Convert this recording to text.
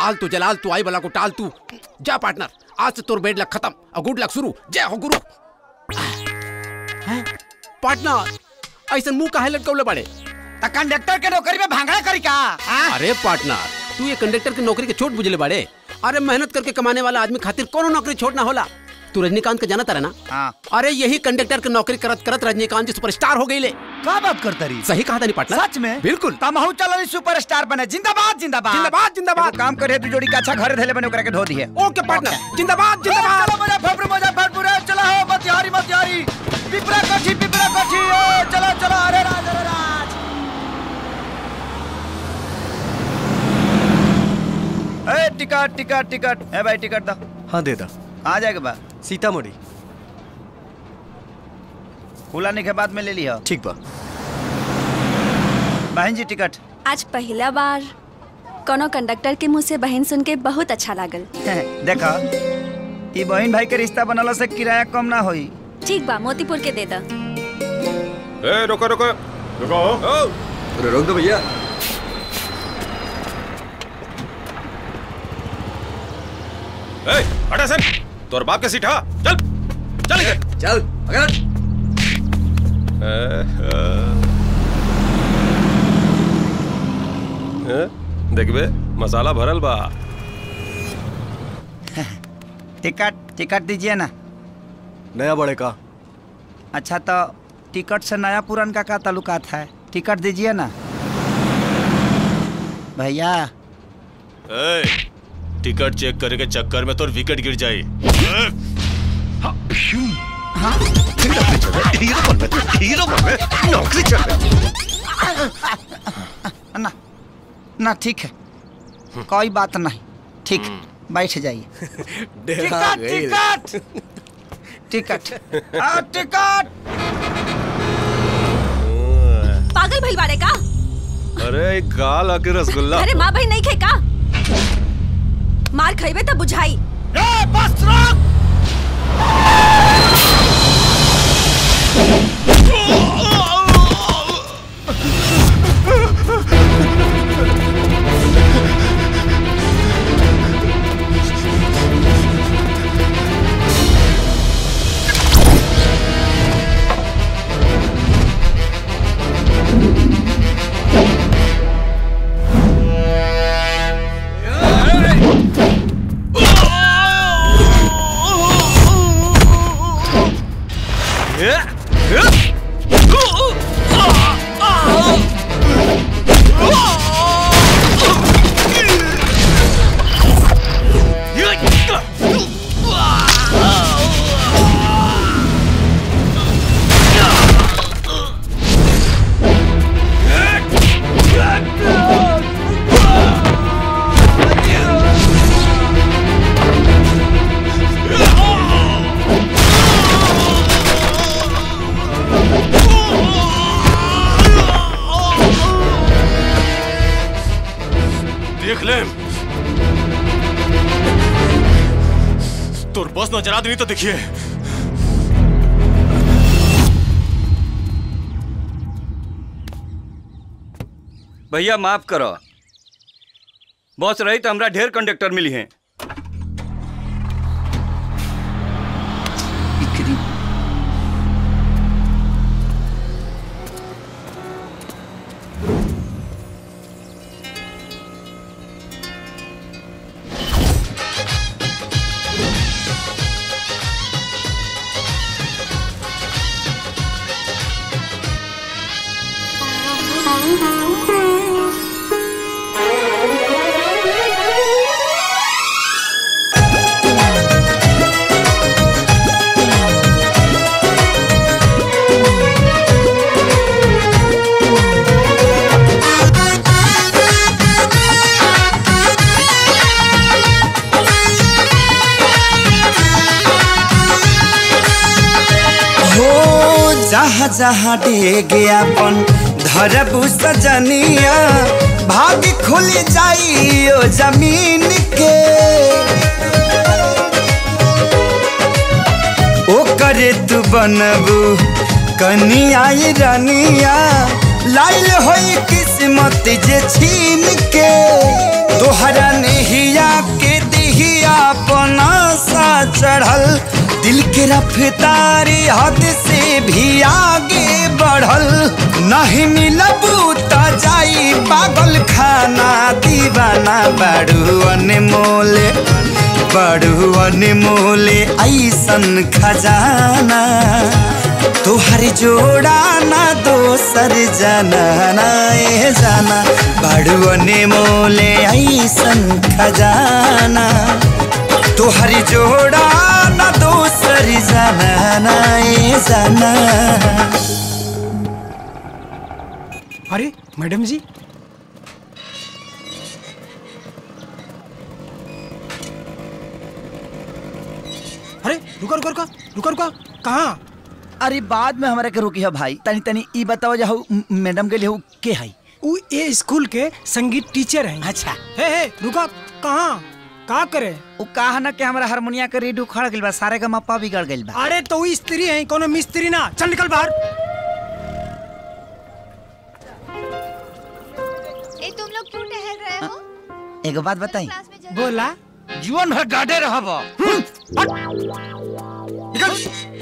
आल तू जलाल तू आई बला को टाल तू जा पार्टनर आज से तोर बेड लक खत्म और गुड लक शुरू जय हो गुरु हैं? पार्टनर ऐसा मुंह काहे लटकौले बड़े त कंडक्टर के नौकरी में भांगड़ा करी का हाँ? अरे पार्टनर तू ये कंडक्टर की नौकरी के छोट बुझले बाड़े अरे मेहनत करके कमाने वाला आदमी खातिर कोनो नौकरी छोड़ना होला तू रजनीकांत के जाना तारा ना हाँ। अरे यही कंडक्टर की नौकरी करत करत रजनीकांत जी सुपरस्टार हो गई ले का बात करता रही सही कहा था नहीं पार्टनर सच में बिल्कुल तमहू चलो सुपरस्टार बने जिंदाबाद जिंदाबाद जिंदाबाद जिंदाबाद एगो काम करे तू जोड़ी का अच्छा घरे धैले बने ओकरा के धो दिए ओके पार्टनर जिंदाबाद जिंदाबाद चलो मुजफ्फरपुर मुजफ्फरपुर ए, चलो हो मतिहारी मतिहारी पिपरा कोठी पिपरा कोठी ए, चलो चलो अरे राज अरे राज ए टिकट टिकट टिकट ए भाई टिकट दो हाँ दे दा आ जाएगा बा सीतामढ़ी खुलाने के बाद में ले लिया ठीक बा बहन जी टिकट आज पहला बार कोनो कंडक्टर के मुंह से बहन सुन के बहुत अच्छा लागल देखा ई बहन भाई के रिश्ता बनला से किराया कम ना होई ठीक बा मोतीपुर के दे दा ए रुको रुको रुको अरे रोक दो भैया ए हटा सर तोर बाप के सीट हा चल चल इधर चल अगर देखबे मसाला भरल बा टिकट टिकट दीजिए ना नया बड़े का अच्छा तो टिकट से नया पुरान का क्या ताल्लुकात है टिकट दीजिए ना भैया ए टिकट चेक करे के चक्कर में तोर विकेट गिर जाई हीरो बन में नौकरी चल ना ना ठीक है कोई बात नहीं ठीक बैठ जाइए डेरा गई टिकट टिकट आ, टिकट पागल भइल बाड़े का अरे एक गाल आके रसगुल्ला अरे माँ भाई नहीं खे का मार खइबे तब बुझाई ए, बस रोक देख ले तोर बस नजर आदमी तो देखिए भैया माफ करो बस रही तो हमरा ढेर कंडक्टर मिली हैं हो जहाँ जहाँ डेगे अपन धरबू सजनिया भाग खुल जाइयो जमीन के ओ करे तू बनबू कनिया ये रनिया लाइल होई किस्मत जे छीन के तोहरा नहिया के रफ्तारी हद से भी आगे बढ़ल नहीं मिलबू त जाई पागल खाना दीवाना बड़ू अनमोले बड़ू अनमोले ऐसन खजाना तोहर जोड़ा ना दोसर जाना ना ए जाना बड़ू अनमोले ऐसन खजाना तोहर जोड़ा ना दोसर जाना ना ए जाना अरे मैडम जी अरे रुका रुका रुका रुका रुका कहाँ अरे बाद में हमारा के रोकी है भाई तनी तनी ई बताओ जाओ मैडम के लिए उ के है वो ये स्कूल के संगीत टीचर हैं अच्छा हे हे रुका कहाँ का करे उ कहा ना कि हमारा हारमोनिया के रेडियो खड़ गइल बा सारे का मप्पा बिगड़ गइल बा अरे तो वो स्त्री है कोनो मिस्त्री ना चल निकल बाहर ए तुम लोग क्यों टहल रहे हो एगो बात बताई क्लास में जा बोला जीवन भर डाटे रहब निकल